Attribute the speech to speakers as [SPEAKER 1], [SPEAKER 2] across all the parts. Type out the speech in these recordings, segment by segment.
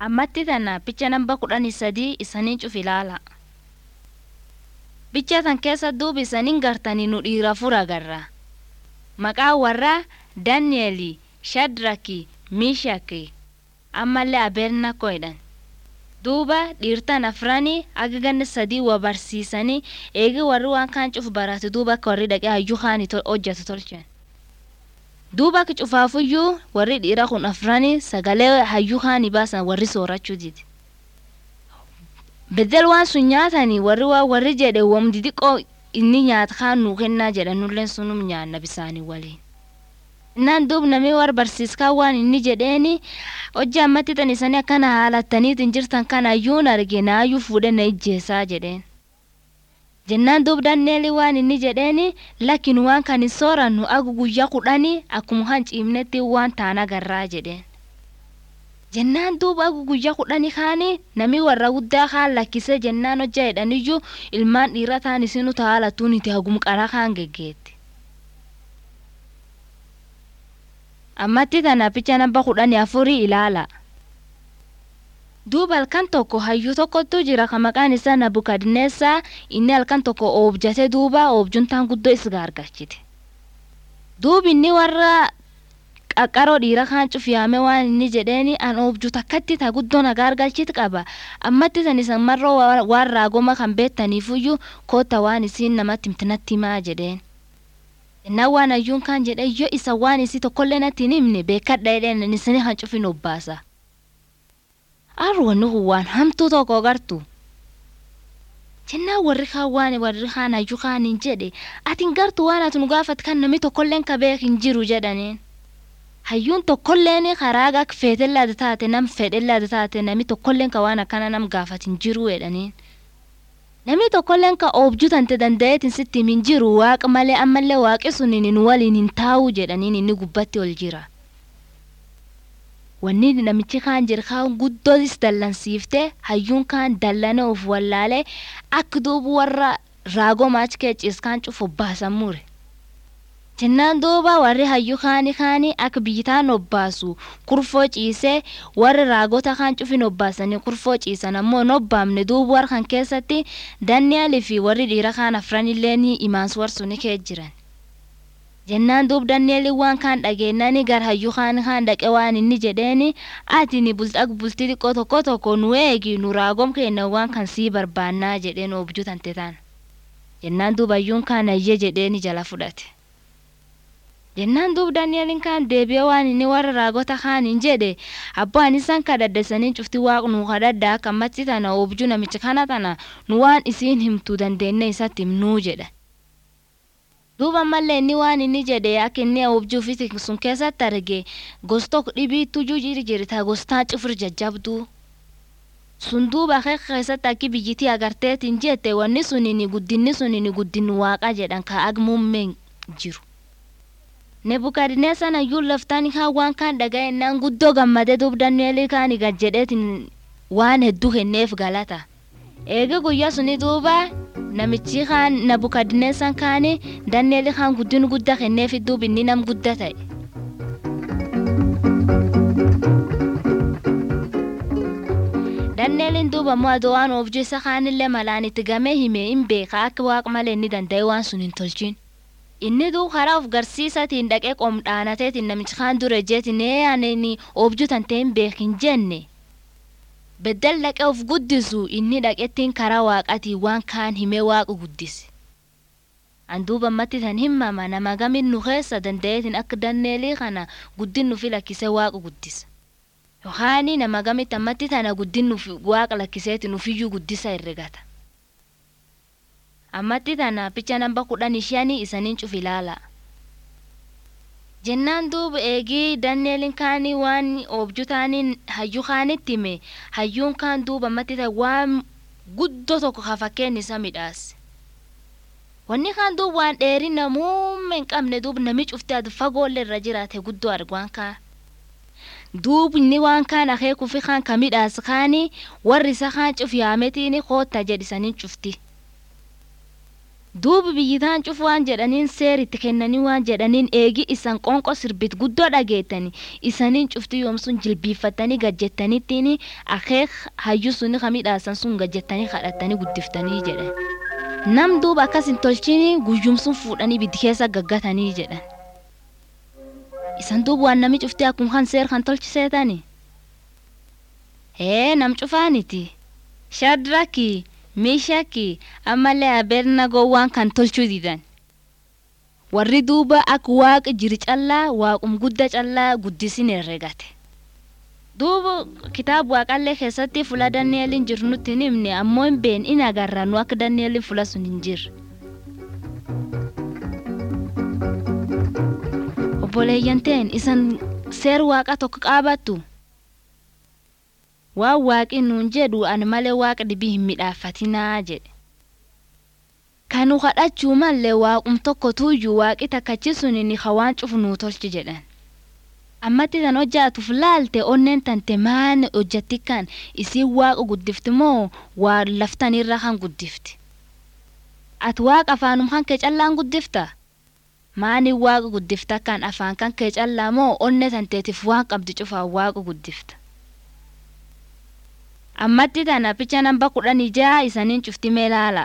[SPEAKER 1] ammatti tana picha namba kudhanii sadii isanii cuf ilaala. Bicha tan keessa duuba isaniin gartanii nu dhiira fura agarra. Maqaa warraa Daani'eeli, Shadraki, Miishaki, ammallee Abernakoo jedhan. Duuba dhiirtan afranii aga ganna sadii wa barsiisanii eegi warri waan kaan cuf barate duuba akka warri dhaqee hayyuu kaanii hojjetu tolchan. Duuba akka cufaafuyyuu warri dhiira kun afranii sagalee hayyuu kaanii baasan warri soorachuu didi. Bedel waan sun nyaatanii warri waa warri jedhe wamdi xiqqoo inni nyaata kaan nuu kennaa jedhanulleen sunum nyaanna bisaanii waliin. Innaan duub namni war barsiiskaa waan inni jedheeni hojii ammatti tan isanii akkana haalattaniitiin jirtan kana ayyuun arge naayyuu fuudhee na ijjeessaa jedheen. Jennaan duub danneeli waan inni jedheeni lakkin waan kan hin soorannu agu guyyaa kudhanii akkuma kan ciimnetti waan taan agarraa jedheen. Jennaan duub agu guyyaa kudhanii kaanii namni warra guddaa kaan lakkisee jennaan hojjaa jedhaniyyuu ilmaan dhiira taan isinu taalatuun itti hagum qaraa kaan geggeetti. ammatti tana picha namba kudhanii afurii ilaala. Duuba halkan tokko hayyuu tokkotu jira ka maqaan isaa Nabukadneessaa inni halkan tokko oobjate duuba oobjuntaan guddoo isa gargaachite. Duubi inni warra qaqqaroo dhiira kaan cufiyaame waan inni jedheeni an oobju takkatti ta guddoo na gargalchiti qaba ammatti san isan marroo waan raagoma kan beettaniifuyyuu kootta waan isiin namatti himtinatti himaa jedheen. Innaan waan hayyuun kaan jedhe yoo isa waan isii tokkollee natti hin himne beekadha jedheen isanii kan cufin obbaasa. Arwanni kun waan hamtuu tokko gartu. Jennaan warri kaan waan warri kaan hayyuu kaan hin jedhe ati gartu waan ati nu gaafat kan namni tokkolleen ka beek hin jiru jedhaniin. Hayyuun tokkolleen karaa akka feetellaada taate nam fedhellaada taate namni tokkolleen ka waan akkana nam gaafat hin jiru jedhaniin. Namni tokkolleen ka oobjuu tante danda'eetiin sitti hin jiru waaqa malee ammallee waaqi sun nu waliin hin taa'u jedhaniin inni gubbatti ol jira. Wanni namichi kaan jira kaan guddootis dallansiifte hayyuun kaan dallana of wallaalee akka duuba warra raagoo maachi keecis kaan cufu obbaasan mure. Jennaan duuba warri hayyuu kaanii kaanii akka biyyitaan obbaasu kurfoo ciisee warri raagota kaan cufin obbaasanii kurfoo ciisan ammoo hin obbaamne duuba warra kan keessatti Daani'aalii fi warri dhiira kaan afranillee ni imaansu warsu ni kee jiran. Jennaan duuba Daani'aalii waan kaan dhageenyanii gara hayyuu kaanii kaan dhaqe waan inni jedheeni ati ni bultaa bultii xiqqoo tokko tokko nu eegi nu raagom kenna waan kan sii barbaannaa jedheen oobjuu tante taan. Jennaan duuba hayyuun kaan ayyee jedheeni jala fudhate. jennaan duub daani'eliin kaan deebi'ee waan inni warra raagota kaaniin jedhe abbaan isaan kadhaddesanii cufti waaq nu kadhadda akka ammatti tana oobjuu namicha kana tana nu waan isiin himtuu dandeenne isatti himnuu jedha. Duuba ammallee inni waan inni jedhe akka inni oobjuu fi sun keessatti arge gosta dhibiitu jujjiiri jirta gostaa cufur jajjabduu. Sun duuba keessatti akki biyyittii agarteetiin jette wanni suniin guddinni suniin guddinni waaqa jedhan ka agmuummeen jiru. Nebukadneessan hayyuun laftaan kaan waan kaan dhaga'ennaan guddoo gammadee duub Daani'eel kaan gad jedheetiin waan hedduu kenneef galata. Eega guyyaa suni duuba namichi kaan Nebukadneessan kaani Daani'eel kaan guddin guddaa kenneef duub inni nam guddaa ta'e. Daani'eeliin duuba immoo adoo waan oobjuu isa kaanillee malaan itti gamee himee hin beeka akka waaqa malee inni danda'e waan sun hin tolchin. inni duu karaa of garsiisatiin dhaqee qomdhaanateetiin namichi kaan dura jeetiin eeyaanini oobjuu tantee hin beekin jenne beddel dhaqee of guddisu inni dhaqettiin karaa waaqatiin waan kaan himee waaqa guddise. Anduuba ammatti tan himama nama gamin nu keessa danda'eetiin akka danneelii kana guddin nufi lakkisee waaqa guddisa. Yookaan nama gamitti ammatti tana guddin nufi waaqa lakkiseetiin nufiyyuu guddisa herregata. ammatti tana picha namba kudhan shanii isaniin cuf ilaala. Jennaan duuba eegii Daani'eliin kaanii waan oobjuu taaniin hayyuu kaanitti hime hayyuun kaan duuba ammatti ta'e waan guddoo tokko ka fakkeen isa midhaase. Wanni kaan duuba waan dheerina muummee hin qabne duuba nami cuftee adu fagoollee irra jiraate guddoo argaan kaan. Duubni waan kaan akeekuufi kaan ka midhaas kaanii warri isa kaan cuf yaametiin kootta jedhisanii cufti. duuba biyyitaan cufu waan jedhaniin seer itti kennanii waan jedhaniin eegi isan qonqo sirbit guddoo dhageettani isaniin cufti yoomsun jilbiiffattanii gajjettaniittiin akeek hayyuu suni kamidhaasan sun gajjettanii kadhattanii guddiftanii jedhan nam duuba akkas hin tolchini guyyumsun fuudhanii biddi keessa gaggatanii jedhan isan duuba waan nami cufti akkuma kan seer kan tolchiseetani hee nam cufaaniti shadraki meeshaki ammallee abernagoo waan kan tolchuu didan warri duuba akka waaqa jiri callaa waaqum gudda callaa guddisin herregate duuba kitaaba waaqallee keessatti fula daani'eliin jiru nutti hin himne ammoo hin been in agarra nu akka daani'eliin fula sun hin jirre. obboleeyyan ta'en isan seer waaqa tokko qaabattu. waan waaqi nuun jedhu ani malee waaqa dhibii hin midhaafatinaa jedhe. Kanu kadhachuu mallee waaqum tokko tuyyuu waaqi takkachi suni ni hawaan cufu nuu tolchi jedhan. Ammatti tan hojjaatuuf laalte onneen tante maan hojjatti kan isiin waaqa guddifti moo waa laftanirra kan guddifti. Ati waaqa afaanum kan kee callaan guddifta? Maani waaqa guddifta kan afaan kan kee callaa moo onne tanteetiif waan qabdi cufaan waaqa guddifta? ammatti tana picha namba kudhanii jaha isaniin cufti mee laala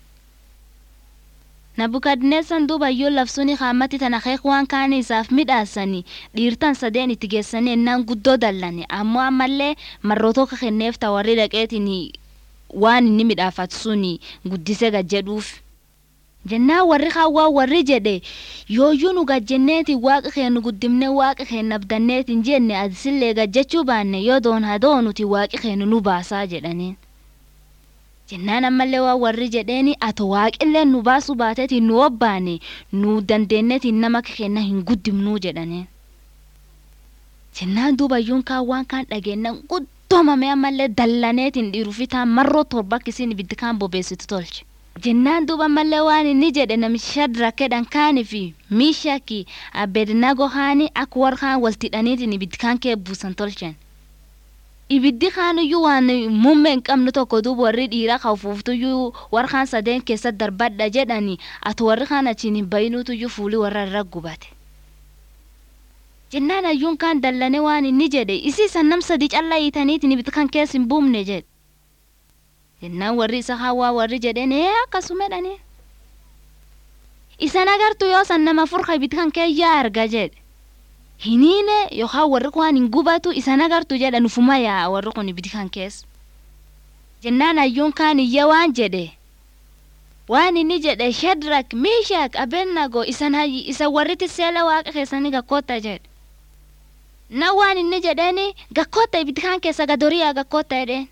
[SPEAKER 1] nabukadneessan duuba yoo labsuuni haammatti tana keek waan kaanii isaaf midhaasanii dhiirtan sadeen itti geessanii ennaan guddoo dallane ammoo ammallee marrootoo ka kenneef ta warri dhaqeetiin waan inni midhaafatu suni guddise gajjedhuuf jennaan warri kaawwaa warri jedhe yooyyuu nu gajjenneeti waaqa keenu guddimne waaqa keenya abdanneetiin jenne adisillee gajjechuu baanne yoo doon hadoo nuti waaqi keenu nu baasaa jedhaniin. jennaan ammallee waan warri jedheeni ato waaqillee nu baasuu baateetiin nu obbaane nu dandeenyeetiin nama keenya hin guddimnuu jedhaniin. jennaan duubayyuun kaan waan kaan dhageennan guddoomame ammallee dallaneetiin dhiirufitaan marroo torba akkisiin ibiddi kaan bobeessitu tolche. jennaan duuba mallee waan inni jedhe namichi shadrakedhan kaanii fi miishaki abednago haani akka warra kaan waltidhaniitiin ibiddi kaan kee buusan tolchan. Ibiddi kaanuyyuu waan muummee hin qabne tokko duuba warri dhiiraa kafuuftuyyuu warra kaan sadeen keessa darbadha jedhani ati warri kaan achiin hin bayinuutuyyuu fuulii warra irra gubate. Jennaan ayyuun kaan dallane waan inni jedhe isii san nam sadii callaa hiitaniitiin ibiddi kan keessa hin buumne jedhe. jennaan warri isa hawaa warri jedheen ee akkasumedhani isan agartu yoo san nama furka ibiddi kan keeyyaa arga jedhe hiniine yookaan warri kun hin gubatu isan agartu jedha nufuma yaa warri kun ibiddi kan keessa jennaan ayyuun kaan iyya waan jedhe waan inni jedhe shadrak miishak abennago isan isa warri tisseela waaqa keessanii gakkoota jedhe na waan inni jedheeni gakkoota ibiddi kan keessa gadoriyaa gakkoota jedheen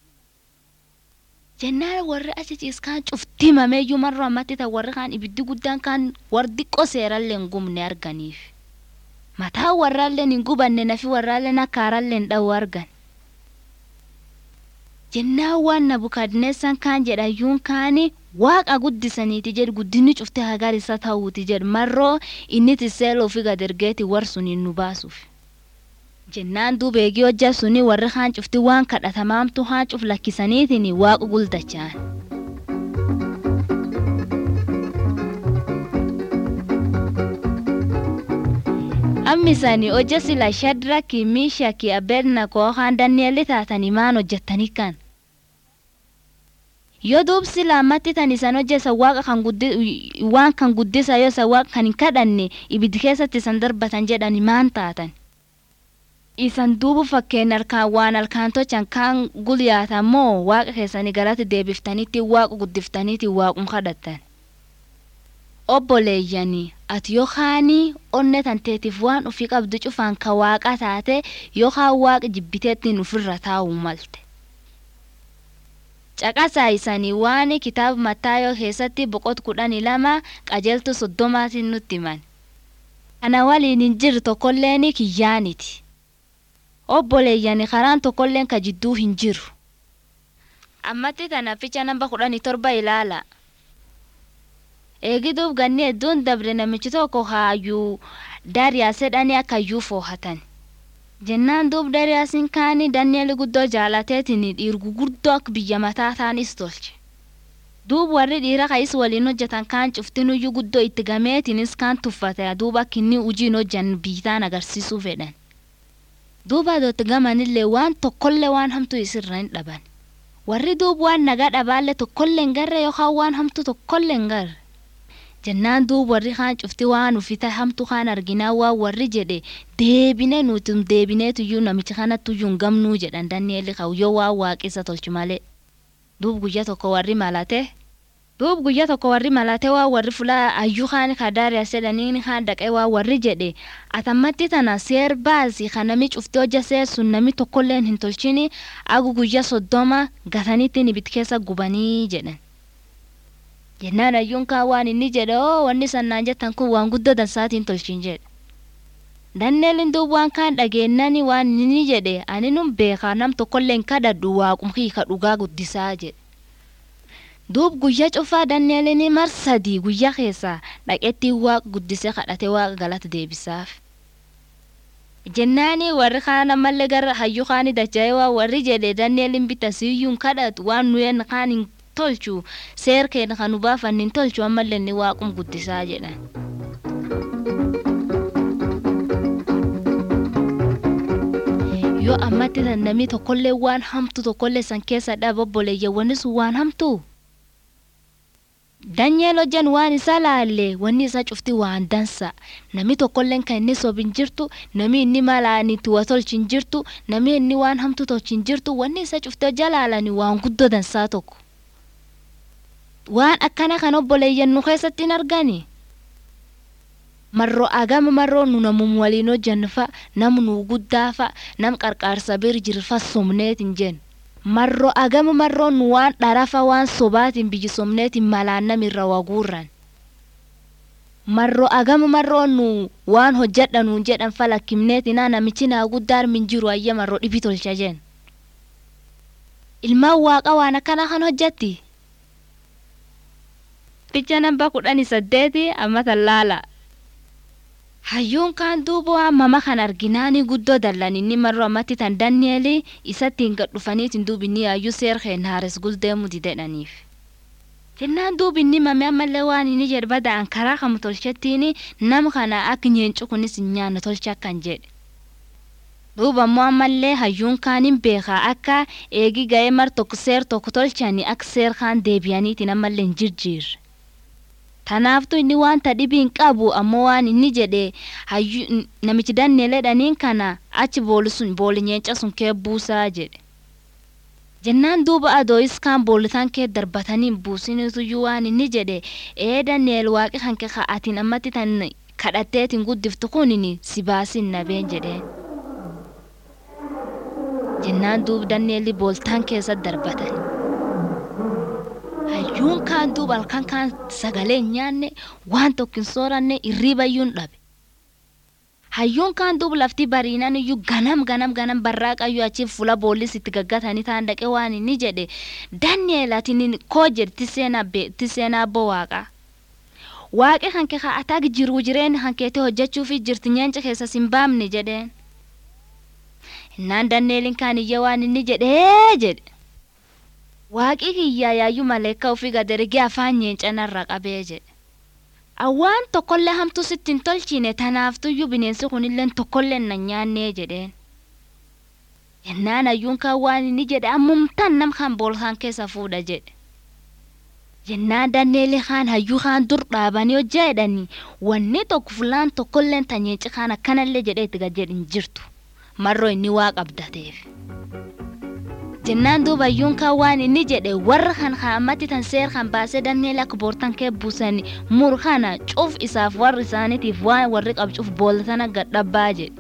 [SPEAKER 1] jennaan warri achi ciiskaan cuftii mameeyyuu marroo ammatti ta'e warri kaan ibiddi guddaan kaan warri xiqqoo seerallee hin gubne arganiif. Mataa warraallee hin gubanne nafi warraallee akkaaraallee hin dha'u argan. Jennaan waan nabukadneessan kaan jedhayyuun kaani waaqa guddisaniiti jedhu guddinni cuftee hagar isa ta'uuti jedhu marroo inni tisseeloo fi gadargeeti warsuniin nu baasuuf. jennaan duuba eegii hojja suni warri haan cufti waan kadhatamaamtu haan cuf lakkisaniitiin waaqa guldachaan. ammisani hojja sila shadraki miishaki abednakoo haan danni'elli taatanii maan hojjettanii kan. yoo duub sila ammatti tan isan hojjesa waaqa kan waan kan guddisa yoo isa waaqa kan hin kadhanne ibiddi keessatti isan darbatan jedhani maan taatan. isan duuba fakkeen harkaan waan harkaan tochan kaan gulyaatan moo waaqa keessanii galatti deebiftaniitti waaqa guddiftaniitti waaqum kadhattan. Obboleeyyanii ati yookaanii onne tanteetiif waan ofii qabdu cufaan ka waaqa taate yookaan waaqa jibbiteettiin ofirra taa'uu malte. Caqasaa isanii waan kitaaba Mattaayoo keessatti boqot kudhanii lama qajeeltu soddomaatiin nutti himan. Kana waliin hin jirre tokkolleen kiyyaaniti. obboleeyyani karaan tokkolleen ka jidduu hin jiru. Ammatti tana ficha namba kudhanii torba ilaala. Eegiduuf ganni hedduun dabre namichi tokko haayyuu Daariyaas jedhanii akka iyyuu foohatan. Jennaan duub Daariyaasiin kaanii Dani'eel guddoo jaalateetiin dhiirgu guddoo akka biyya mataa taanis tolche. duub warri dhiira ka'is waliin hojjetan kaan cuftinuyyuu guddoo itti gameetinis kaan tuffate duuba kinni ujiin hojjan biitaan agarsiisuu fedhan duuba adooti gamanillee waan tokkollee waan hamtuu isirra hin dhaban warri duub waan nagaa dhabaallee tokkollee hin garre yookaan waan hamtuu tokkollee hin garre jennaan duub warri kaan cufti waan ufita hamtuu kaan arginaa waan warri jedhe deebine nuti deebineetuyyuu namicha kanattuyyuu hin gamnuu jedhan danneelli qabu yoo waan waaqessa tolchu malee duub guyya tokko warri malate duub guyya tokko warri malate waa warri fula ayyuu kaan kadaariya sedhaniin kaan dhaqee waa warri jedhe atammatti tana seer baasi kan nami cufti hojja seer sun nami tokkolleen hin tolchini agu guyya soddoma gatanitti ibid keessa gubanii jedhan jennaan ayyuun kaan waan inni jedhe oo wanni sannaan jettan kun waan guddoo dansaatiin tolchin jedhe danneelin duub waan kaan dhageennani waan inni jedhe ani nun beekaa nam tokkolleen kadhadhu waaqumkii ka dhugaa guddisaa jedhe duub guyya cufaa danneelini mar sadii guyya keessaa dhaqetti waaq guddisee kadhate waaqa galata deebisaaf jennaani warri kaan ammallee gara hayyuu kaani dacha'ee waa warri jedhe danneelin bita siyyuun kadhatu waan nuyen kaan hin tolchu seer keenya kan nu baafan hin tolchu ammallee inni waaqum guddisaa jedhan. yoo ammatti tan namni tokkollee waan hamtu tokkollee san keessa dhabobboleeyya wanni sun waan hamtu danyeel hojjan waan isa laalle wanni isa cufti waan dansa nami tokkolleen kan inni sobin jirtu nami inni malaani tuwa tolchin jirtu nami inni waan hamtu tolchin jirtu wanni isa cufti hojja laalani waan guddoo dansaa tokko waan akkana kan obboleeyyan nu keessatti hin argani marroo agama marroo nu namum waliin hojjannu fa nam nu guddaa fa nam qarqaarsa bir jirfa somneetin jen marroo agama marroo nu waan dharafa waan sobaatin biyyi somneetin malaan namirra waguurran marroo agama marroo nu waan hojjadha nuun jedhan fa lakkimneetinaa namichi naa guddaar min jiru ayya marroo dhibi tolcha jen ilmaan waaqa waan akkana kan hojjatti picha namba kudhani saddeeti ammatan laala hayyuun kaan duuba waan mama kan arginaani guddoo dallan inni marroo ammatti tan dannieli isattiin gad dhufaniitiin duubinni hayyuu seer keen haares guldeemu didedhaniif jennaan duubinni mame ammallee waan inni jedhe bada'an karaa kamu tolchettiin nam kana akka nyeencu kunis hin nyaanne tolcha akkan jedhe duuba ammoo ammallee hayyuun kaaniin beekaa akka eegi ga'ee mar tokko seer tokko tolchanii akka seer kaan deebi'aniitiin ammallee hin jirjiirre tanaaftu inni wanta dhibiin qabu ammoo waan inni jedhe namichi danneeledhaniin kana achi booli sun booli nyeenca sun kee buusaa jedhe jennaan duuba adooyis kaan boolitaan kee darbataniin buusiniituyyuu waan inni jedhe ee danneel waaqi kan kee ka'atiin ammatti tan kadhatteetiin guddiftu kunin si baasin nabeen jedheen jennaan duuba danneelli booltaan keessa darbatan. hayyuun kaan duuba halkan kaan sagalee hin nyaanne waan tokko hin sooranne irriibayyuun dhabe hayyuun kaan duuba lafti bariinan iyyuu ganam ganam ganam barraaqayyuu achiin fuula boollis itti gaggatanii taan dhaqee waan inni jedhe danneel atiin koo jedhe tiseenaa abboo waaqaa waaqi kan kee ka'ataa jiruu jireenya kan keetii hojjechuuf jirti nyeenca keessa sin baamne jedheen innaan danneelin kaan iyya waan inni jedhee jedhe waaqii kiyyaa yaayyuu maleekka ofii gadarigee afaan nyeencanarra qabee jedhe awwaan tokkollee hamtuu sitti hin tolchine tanaaftuyyuu bineensi kunillee tokkollee na nyaannee jedheen yennaan ayyuun kan waan inni jedhe ammumtaan nam kan boolkaan keessa fuudha jedhe jennaan danneeli kaan hayyuu kaan dur dhaabanii hojjaa jedhanii wanni tokko fulaan tokkolleen tanyeenci kaan akkanallee jedhee itti gad hin jirtu marroo inni waa qabdateef. jennaan duuba ayyuun kan waan inni jedhe warra kan haamatti tan seer kan baasee danneel akka boortan kee buusani mur kana cuf isaaf warri isaaniitiif waan warri qabcuuf boolatana gadhabbaa jedhe.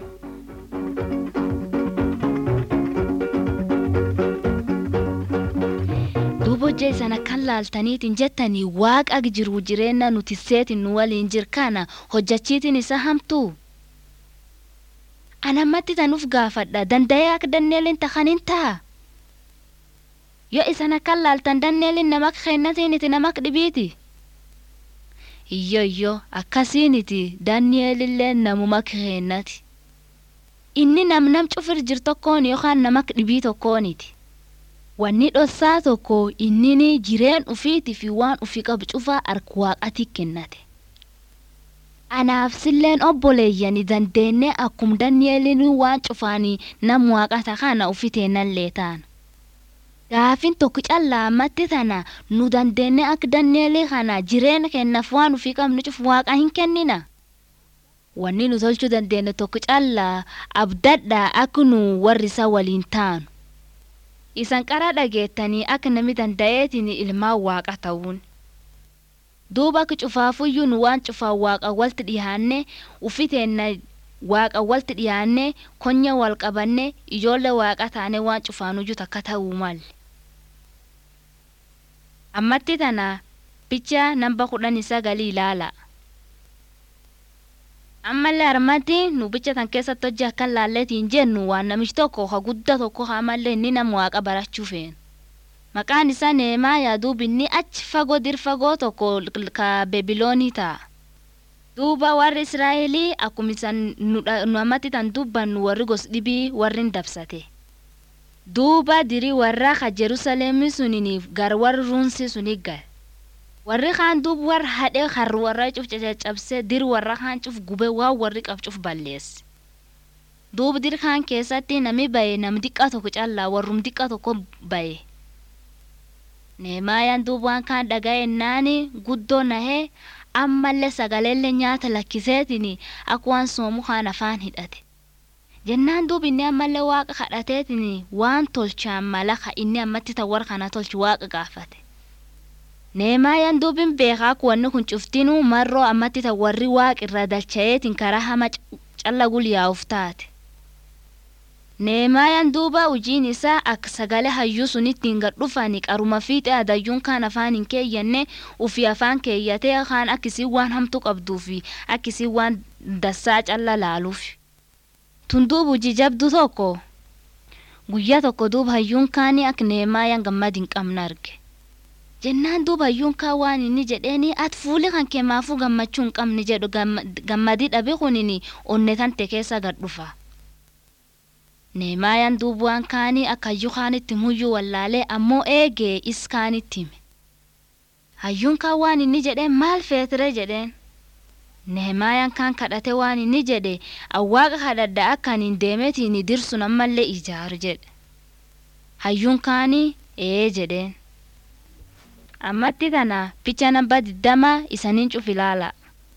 [SPEAKER 1] duuba hojjaa isana kan laaltaniitiin jettanii waaqa jiru jireenya nuti seetin nu waliin jir kana hojjachiitiin isa hamtuu. anammatti tanuuf gaafadha danda'ee akka danneeliin takkaniin ta'a. yoo isan akkan laaltan danneelin namak keennatiniti namak dhibiiti iyyo iyyo akkasiiniti danneelillee namumak keennati inni nam nam cufir jir tokkoon yookaan namak dhibii tokkooniti wanni dhossaa tokko innini jireen ufiitii fi waan ufii qabu cufaa harka waaqatii kennate. Anaaf silleen obboleeyyani dandeenye akkum Dani'eeliin waan cufaanii nam waaqata kana ufiteenallee taana. Gaafin tokko callaa ammatti tana nu dandeenye akka Dani'eelii kana jireenya kennaaf waan ufii qabnu cufu waaqa hin kennina. Wanni nu tolchuu dandeenye tokko callaa abdadhaa akka nu warri isa waliin taanu. Isan qara dhageettanii akka nami danda'eetiin ilmaan waaqa ta'uun. Duuba akka cufaafuyyuu nu waan cufaan waaqa walti dhiyaanne ufiteenna waaqa walti dhiyaanne konya wal qabanne ijoollee waaqa taane waan cufaanuyyuu takka ta'uu malle. Ammatti tana picha namba kudhanii sagalii ilaala. Ammallee harmatti nu bicha tan keessatti hojii akka laalleetiin jennu waan namichi tokko ha guddaa tokko hamallee inni nama waaqa barachuu feena. Maqaan isaa Neemaayaa duuba inni achi fagoo dir fagoo tokko ka Bebiloonii ta'a. Duuba warri Israa'elii akkuma isan nu ammatti tan dubbannu warri gos dhibii warri hin dabsate. Duuba dirii warra ka Jerusalemii suniniif gar warri ruunsi suni gale. Warri kaan duuba warra hadhee harri warra cuf caccabsee dir warra kaan cuf gubee waan warri qab cuf balleesse. Duuba dir kaan keessatti nami baye nam diqqaa tokko callaa warrum diqqaa tokko baye. Neemaayaan duuba waan kaan dhaga'ennaani guddoo nahee ammallee sagaleellee nyaata lakkiseetiin akka waan soomu kaan afaan hidhate. Jennaan duuba inni ammallee waaqa kadhateetiin waan tolchaan malaka inni ammatti tawwar kana tolchu waaqa gaafate. Neemaayaan duubin beekaa akka wanni kun cuftinuu marroo ammatti tawwarri waaqa irra dalcha'eetiin karaa hama calla gulyaa'uuf taate. Neemaayaan duuba hojiin isaa akka sagalee hayyuu sunittiin gad dhufanii qaruma fiixee adayyuun kaan afaan hin keeyyanne ufii afaan keeyyatee kaan akkisii waan hamtuu qabduu fi akkisii waan dassaa calla laaluuf. Tun duuba hojii jabdu tokko guyyaa tokko duuba hayyuun kaanii akka neemaayaan gammad hin qabne arge. Jennaan duuba hayyuun kaan waan inni jedheeni ati fuuli kan keemaafuu gammachuu hin qabne jedhu gammadii dhabe kunini onne tante keessa gad dhufa. Neemaayaan duuba waan kaanii akka hayyuu kaanitti muyyuu wallaalee ammoo eegee is kaanitti hime. Hayyuun kaan waan inni jedheen maal feetire jedheen. Neemaayaan kaan kadhate waan inni jedhe awwaaqa kadhadha akka hin deemetiin dirsun ammallee ijaaru jedhe. Hayyuun kaanii ee jedheen. Ammatti tana picha namba diddama isaniin cuf ilaala.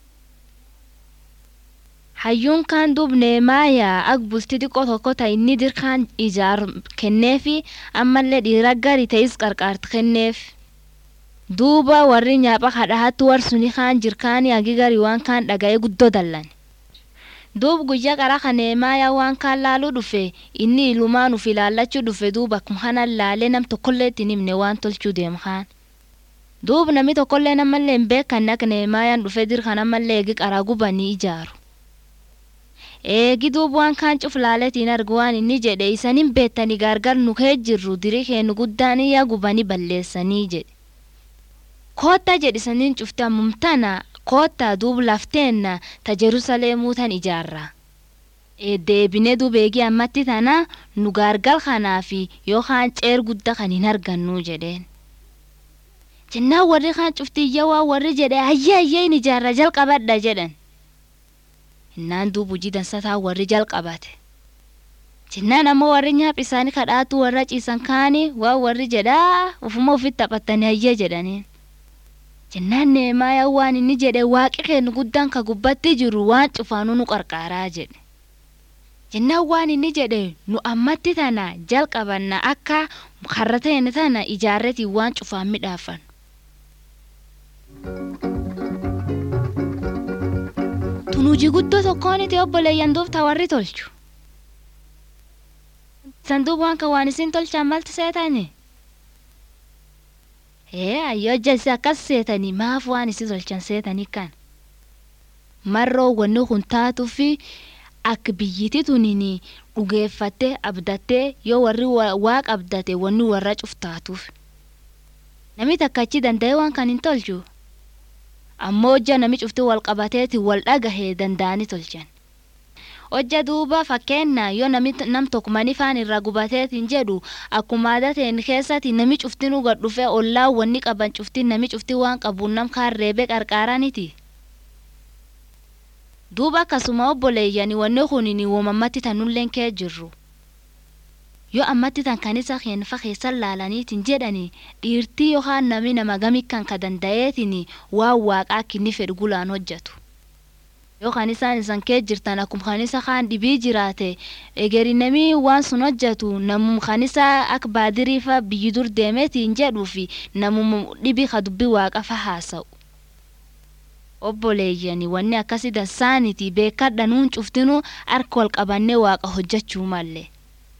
[SPEAKER 1] Hayyuun kaan duub neemaayaa ak bultii xiqqoo tokko ta inni dirkaan ijaaru kenneefi ammallee dhiira gari ta'is qarqaarti kenneef. Duuba warri nyaapha kadhahattu warsuni kaan jirkaanii agi gari waan kaan dhaga'ee guddoo dallan. Duub guyyaa qara kan neemaayaa waan kaan laaluu dhufe inni ilumaan uf ilaallachuu dhufe duuba akkuma kanan laalee nam tokkollee ittiin himne waan tolchuu deemu kaan. Duub namni tokkollee namallee hin beekanne akka neemaayaan dhufe dirkan ammallee eegi qaraa gubanii ijaaru. Eegi duuba waan kaan cuf laaletiin argu waan inni jedhe isanin beettanii gargar nu kee jirru dirii keenu guddaan yaa gubanii balleessanii jedhe. Koottaa jedhisaniin cufte ammumtana koottaa duuba lafteenna ta Jerusalemuu tan ijaarra. Deebinee duuba eegii ammatti tana nu gargar kanaafi yookaan ceer guddaa kan hin argannu jedheen. Jennaan warri kaan cuftii waa warri jedhe hayyee hayyee hin ijaarra jalqabadha jedhan. Innaan duuba hojii dansataa warri jalqabate. Jennaan ammoo warri nyaaphi isaanii kadhaatu warra ciisan kaanii waan warri jedhaa ufuma ofitti taphatanii hayyee jedhaniin. Jennaan neemaayaa waan inni jedhe waaqi kennu guddaan ka gubbatti jiru waan cufaanuu nu qarqaaraa jedhe. Jennaan waan inni jedhe nu ammatti tana jalqabanna akka karra ta'e tana ijaarretiin waan cufaan midhaafan. Tun hojii guddoo tokkoon itti obboleeyyan duubta warri tolchu. Sanduuqa waan kan waan isin tolchan malti seetani? Ee ayyoo jalsi akkas seetanii maaf waan isin tolchan seetanii kan? Marroo wanni kun taatuu fi akka biyyiti tuniin dhugeeffattee abdattee yoo warri waaqa abdate wanni warra cuftaatuuf. Namni takka achi danda'ee waan kan hin tolchu. Ammoo hojja nami cufti wal qabateeti wal dhagahee danda'anii tolchan. hojja duuba fakkeenna yoo nami nam tokko manifaan irra gubateetiin jedhu akkuma aadateen keessatti nami cuftinuu gad dhufee ollaa wanni qaban cuftin nami cufti waan qabuun nam kaan reebee qarqaaraniti. duuba akkasuma obboleeyyani wanni kunin wamammatti tanulleen kee jirru. yoo ammatti tan kan isa keenfa keessan laalaniitiin jedhani dhiirtii yookaan nami nama gamikkan ka danda'eetiin waan waaqaa kinni fedhu gulaan hojjetu. yoo kan isaan isan kee jirtan akkuma kan isa kaan dhibii jiraate egeri nami waan sun hojjetu namum kan isa akka baadiriifa biyyi dur deemeetiin jedhuu fi namum dhibii ka dubbii waaqafa haasa'u. obboleeyyani wanni akkasii dansaaniti beekadha nuun cuftinuu harka wal qabannee waaqa hojjechuu malle.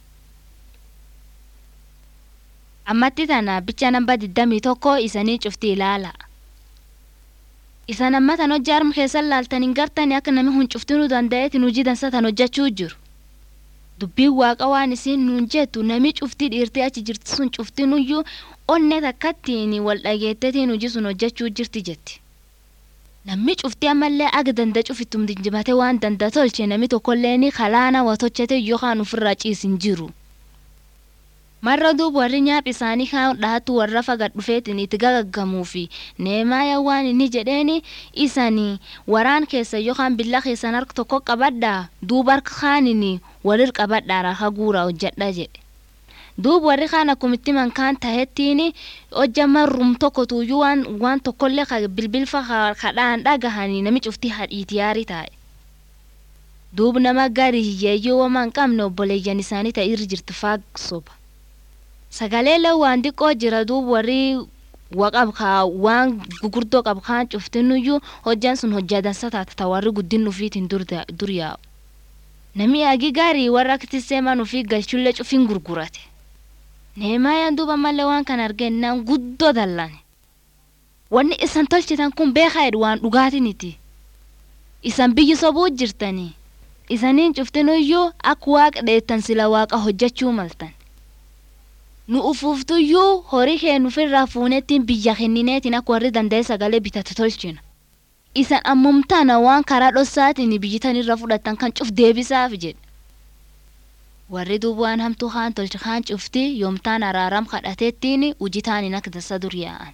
[SPEAKER 1] ammatti tana bicha namba digdamii tokko isanii cufti ilaala. isan amma tan hojii harma keessan laaltaniin gartani akka nami hun cuftinuu danda'eetiin hojii dansa tan hojjechuu jiru. dubbiin waaqa waan isiin nuun jettu nami cuftii dhiirtee achi jirti sun cuftinuyyuu onne takkattiin wal dhageettetiin hojii sun hojjechuu jirti jetti. namni cuftii ammallee aga danda cufittum dinjimate waan danda tolche nami tokkolleen kalaana watochete yookaan ofirraa ciisin jiru. marra duub warri nyaap isaanii kaan dhaatu warra fagad dhufeetiin itti gagaggamuu fi neemaaya waan inni jedheeni isanii waraan keessa yookaan billa keessan harka tokko qabadhaa duuba harka kaanini walir qabadhaa raka guuraa hojjedha jedhe. duub warri kaan akkumitti mankaan tahettiin hojja marrum tokko tuuyyuu waan waan tokkollee ka bilbilfa kadhaan dhagahanii nami cuftii hadhiiti yaarii taa'e. duub nama gari hiyyeeyyuu wama hin qabne obboleeyyan isaanii ta'e irra jirtu faag soba. sagalee lawwaan xiqqoo jira duub warri waqab kaa waan gugurdoo qab kaan cuftinuyyuu hojjaan sun hojjaa dansa taata ta warri guddin ufiitiin dur yaa'u. Nami agi gaarii warra aktisee man ufii galchullee cufin gurgurate. Neemaayaan duuba mallee waan kan argennaan guddoo dallane. Wanni isan tolchitan kun beekaa jedhu waan dhugaatiniti. Isan biyyi sobuu jirtanii. Isaniin cuftinuyyuu akka waaqa dheettan sila waaqa hojjechuu maltan. nu ufuuftuyyuu horii kee nufirraa fuunettiin biyya kennineetiin akka warri danda'e sagalee bitatu tolchina. Isan ammumtaana waan karaa dhossaatiin biyyitan irra fudhatan kan cuf deebisaaf jedhe. Warri duuba waan hamtuu kaan tolche kaan cufti yoomtaan araaram kadhateettiin hojitaaniin akka dasa dur yaa'an.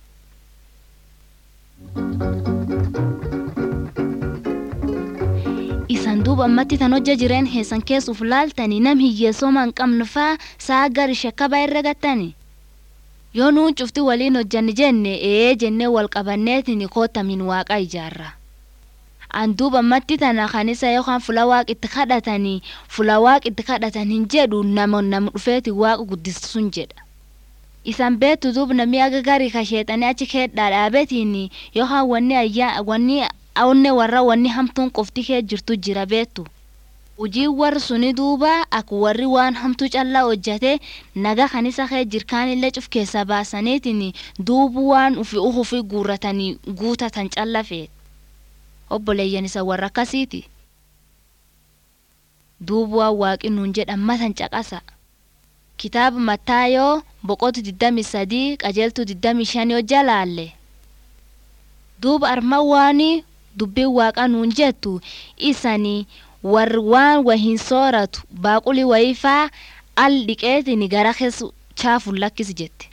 [SPEAKER 1] isan duuba ammatti tan hojja jireen heessan keessuuf laaltanii nam hiyyeessoma hin qabne faa saa gari shakkaba irra gattani. Yoo nuun cufti waliin hojjanni jenne ee jennee wal qabanneetiin kootamin waaqa ijaarra. An duuba ammatti tana kan isa yookaan fula waaq itti kadhatanii fula waaq itti kadhatan hin jedhu nama nama dhufeeti waaqa guddisuun jedha. Isan beektu duuba namni aga garii kasheexanii achi keedhaa dhaabetiin yookaan wanni ayyaa wanni awne warra wanni hamtuun qofti kee jirtu jira beektu. Hujii warri suni duuba akka warri waan hamtuu callaa hojjate naga kan isa kee jirkaanillee cuf keessa baasaniitiin duubu waan ufi uhufi guurratanii guutatan calla feet. Obboleeyyan isa warra akkasiiti. Duubu waan waaqi nuun jedhan matan caqasa. Kitaaba Mattaayoo boqotu 23 qajeeltu 25 hojja laalle. Duuba arma waanii dubbiin waaqa nuun jettu isanii warri waan wahin sooratu baaquli wayifaa al dhiqeetiin gara keessa chaafuun lakkisi jette.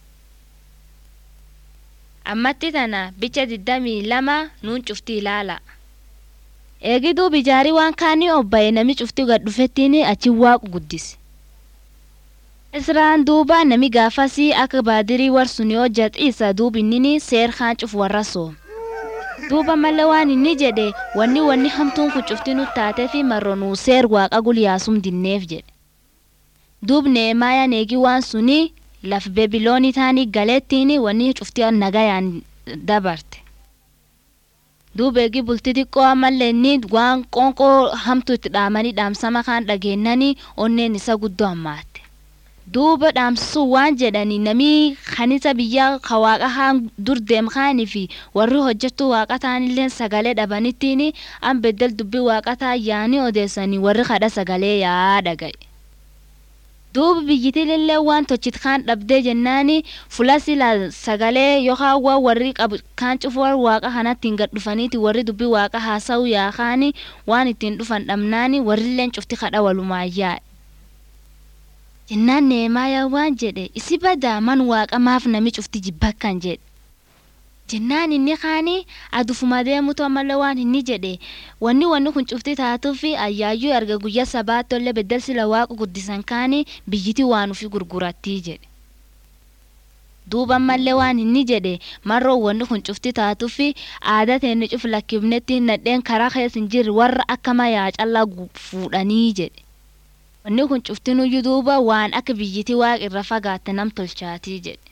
[SPEAKER 1] Ammatti tana bicha digdamii lama nuun cufti ilaala. Eegi duuba ijaarii waan kaanii obbaye nami cufti gad dhufettiin achi waaqu guddise. Israa'aan duuba nami gaafasii akka baadirii warsun yoo jaxiisa duuba inni seer kaan cuf warra sooma. duuba malee waan inni jedhe wanni wanni hamtuun kun cufti nu taatee fi marronuu seer waaqa gulyaasum dinneef jedhe. Duub neemaayaan eegi waan suni laf bebiloonii taanii galeettiin wanni cufti nagayaan dabarte. Duub eegi bulti xiqqoo ammallee inni waan qoonqoo hamtuu itti dhaamanii dhaamsama kaan dhageennanii onneen isa guddoo hammaatte. duuba dhaamsisuu waan jedhani namii kanisa biyya ka waaqa haan dur deem kaanii fi warri hojjechuu waaqa ta'anillee sagalee dhabanittiin an beddel dubbii waaqa ta'an yaanii odeessanii warri kadha sagalee yaa dhagaye. duuba biyyitilillee waan tochit kaan dhabdee jennaani fula sila sagalee yookaan waan warri qabu kaan cufuu waaqa kanatti hin gad dhufaniiti warri dubbii waaqa haasa'u yaakaani waan ittiin dhufan dhabnaani warrilleen cufti kadha walumaayyaa jennaan neemaayaa waan jedhe isi badaa man waaqa maaf nami cufti jibbakkan jedhe jennaan inni kaani adufuma deemutu ammallee waan inni jedhe wanni wanni kun cufti taatuufi ayyaayyuu erga guyyaa sabaatollee beddel sila waaqa guddisan kaani biyyiti waan ufi gurgurattii jedhe duuba ammallee waan inni jedhe marroo wanni kun cufti taatuufi aadaa teenne cuf lakkifnetti nadheen karaa keessa hin jirre warra akka mayaa callaa fuudhanii jedhe wanni kun cuftinuyyuu duuba waan akka biyyiti waaqa irra fagaatte nam tolchaatii jedhe.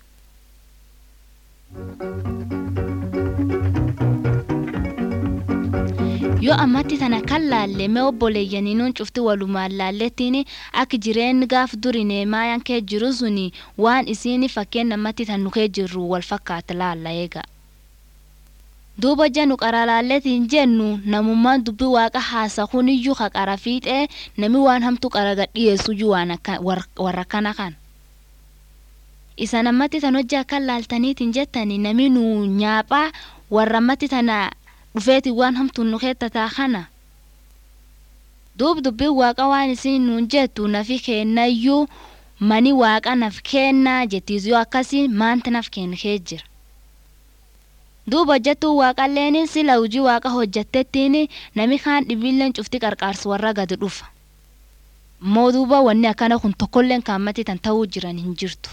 [SPEAKER 1] yoo ammatti tana kan laalle mee obboleeyyaniinuun cufti walumaan laallettiin akka jireenyi gaaf duri neemaayaan kee jiru suni waan isiin fakkeen namatti tan nukee jirru wal fakkaata laalla eega. duuba jennu qara laalletiin jennu namummaan dubbii waaqa haasa kuniyyuu ka qara fiixee nami waan hamtu qara gadhiyeessuyyuu waan warra kana kan. isa namatti tan hojii akka laaltaniitiin jettani nami nu nyaaphaa warra ammatti tana dhufeeti waan hamtuun nu keettataa kana duub dubbiin waaqa waan isin nuun jettu nafi kennayyuu mani waaqa naf kennaa jettiis yoo akkasii maanta naf kennee jira duub hojjettuu waaqalleen sila hojii waaqa hojjettettiin nami kaan dhibiilleen cufti qarqaarsu warra gadi dhufa immoo duuba wanni akkana kun tokkolleen kaammatti tan ta'uu jiran hin jirtu.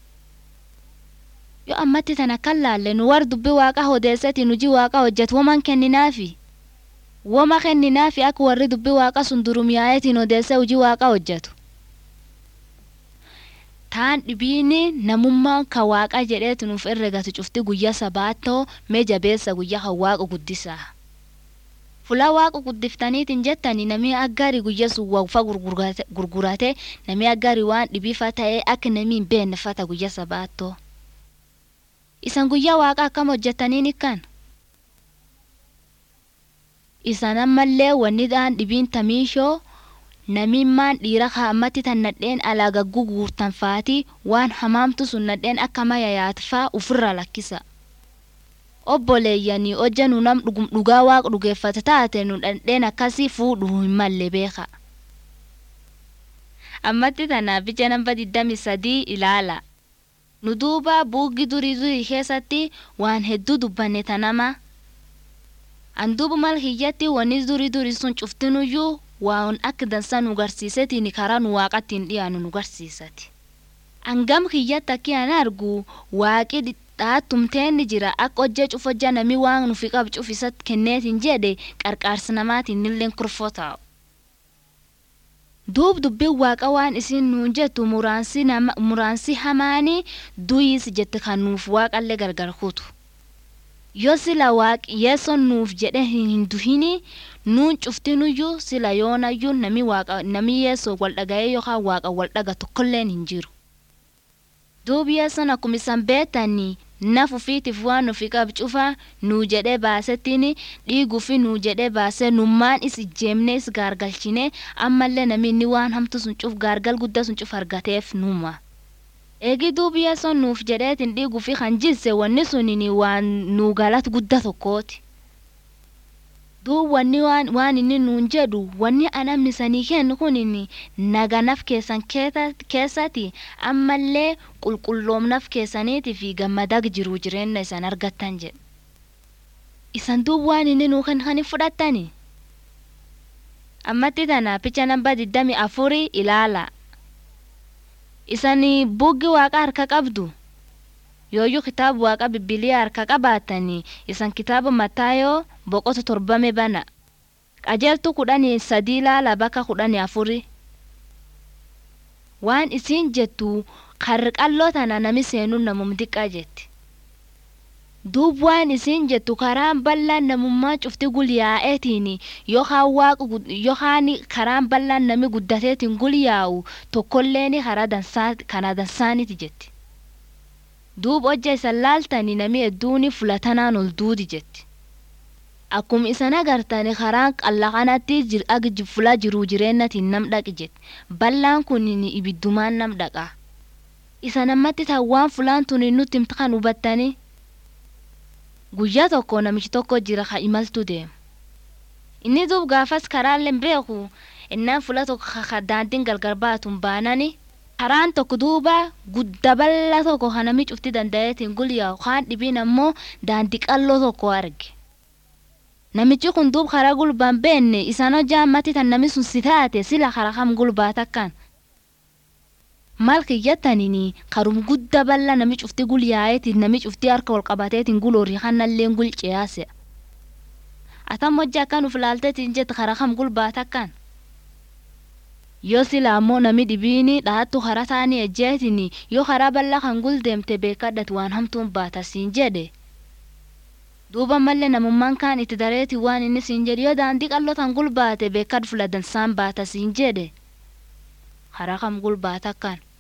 [SPEAKER 1] yoo ammatti tana kan laalle nu war dubbii waaqa odeessati nuji waaqa hojjetu woman kenninaafi woma kenninaafi akka warri dubbii waaqa sun durumiyaayetiin odeessa hojii waaqa hojjetu taan dhibiini namummaan ka waaqa jedheetu nuuf herregatu cufti guyyaa sabaattoo mee jabeessa guyyaa kan waaqa guddisaa fulaa waaqa guddiftaniitiin jettani namni aggaari guyya sun wawfa gurgurate namni aggaari waan dhibiifa ta'ee akka namni hin beennefata guyya sabaattoo isan guyyaa waaqa akkam hojjetaniin ikkan isan ammallee wanni dhaan dhibiin tamiishoo namimmaan dhiira kaammatti tan nadheen alaa gagguu guurtan faati waan hamaamtu sun nadheen akka maya yaatfaa ufirra lakkisa obboleeyyanii hojja nu nam dhugaa waaqa dhugeeffata taate nu dhandheen akkasii fuudhu hin malle beeka ammatti tanaaf ija namba digdami sadii ilaala nu duuba buuggi durii durii keessatti waan hedduu dubbanne tanama an duuba mal hiyyatti wanni durii durii sun cuftinuyyuu waan akka dansa nu garsiisetiin karaa nu waaqattiin dhiyaanu nu garsiisati angam hiyyatti akki an argu waaqi dhaattumteenni jira akka hojjee cufojja nami waan nufi qab cufisat kenneetiin jedhe qarqaarsi namaatiin illeen kurfoo taa'u duub dubbiin waaqa waan isin nuun jettu muraansi hamaanii duyiis jette kan nuuf waaqallee gargar kutu yoo sila waaqi yeesson nuuf jedhe hin duhini nuun cuftinuyyuu sila yoonayyuu nami waaqa nami yeessoo wal dhaga'ee yookaan waaqa wal dhaga tokkolleen hin jiru duub yeesson akkuma isan beetanii naf ufiitiif waan nufi qab cufa nuu jedhee baasettiin dhiiguufi nuu jedhee baasee nummaan is ijjeemnee is gaargalchine ammallee namni waan hamtu sun cuf gaargal guddaa sun cuf argateef numa. Eegi duubi yeessoon nuuf jedheetiin dhiiguufi kan jilse wanni suniin waan nuu galat guddaa tokkooti. duub wanni waan, waan inni nuun jedhu wanni anammisanii kennu kunin naganaf keessan keessatti ammallee qulqulloomnaf keessaniitii fi gammadag jiru jireenya isan argattan jedhe isan duub waan inni nuu kan kan fudhattani ammatti tana picha namba diddami afuri ilaala isan buggi waaqa harka qabdu yooyyuu kitaaba waaqa bibbiliyaa harka qabaatanii isan kitaaba mataayoo boqota torbame bana qajeeltu kudhanii sadii ilaala bakka kudhanii afuri waan isiin jettu qarqalloo tana nami seenuun namum diqqaa jetti duub waan isiin jettu karaan bal'aan namummaa cufti gulyaa'eetiin yookaan karaan bal'aan nami guddateetiin gulyaa'u tokkolleen karaa dansaaniti jetti duub hojja isan laaltanii nami hedduuni fulatanaan ol duudi jetti akkuma isan agartani karaan qalla kanatti ag fulaa jiruu jireennatiin nam dhaqi jette ballaan kun ibiddumaan nam dhaqa isa namatti waan fulaan tun nutti himta kan hubattani guyyaa tokko namichi tokko jira ka imaltu deema inni duub gaafas karaallee beeku innaan fula tokko ka daandiin gargar baatun baanani karaan tokko duuba gudda bal'aa tokko kan namni cufti danda'eetiin gulyaa kaan dhibiin ammoo daandii qalloo tokko arge. Namichi kun duub karaa gulbaan beenne isaan hojjaa ammatti tan namni sun si taate sila karaa kam gulbaa takkaan. Maal kiyyattaniin karum gudda bal'aa nami cufti gulyaa'eetiin nami cufti harka wal qabateetiin guloorii kannallee gulceyaase. Atam hojjaa akkan uf laalteetiin jette karaa kam gulbaa takkaan. yoo sila ammoo nami dhibiini dhahattu karaa taanii ejjeetin yoo karaa bal'aa kan guldeemte beekadhat waan hamtuun baata siin jedhe duuba mallee namummaan kaan itti dareeti waan inni siin jedhe yoo daandii qalloo tan gulbaate beekad fula dansaan baata siin jedhe karaa kam gulbaata akkaan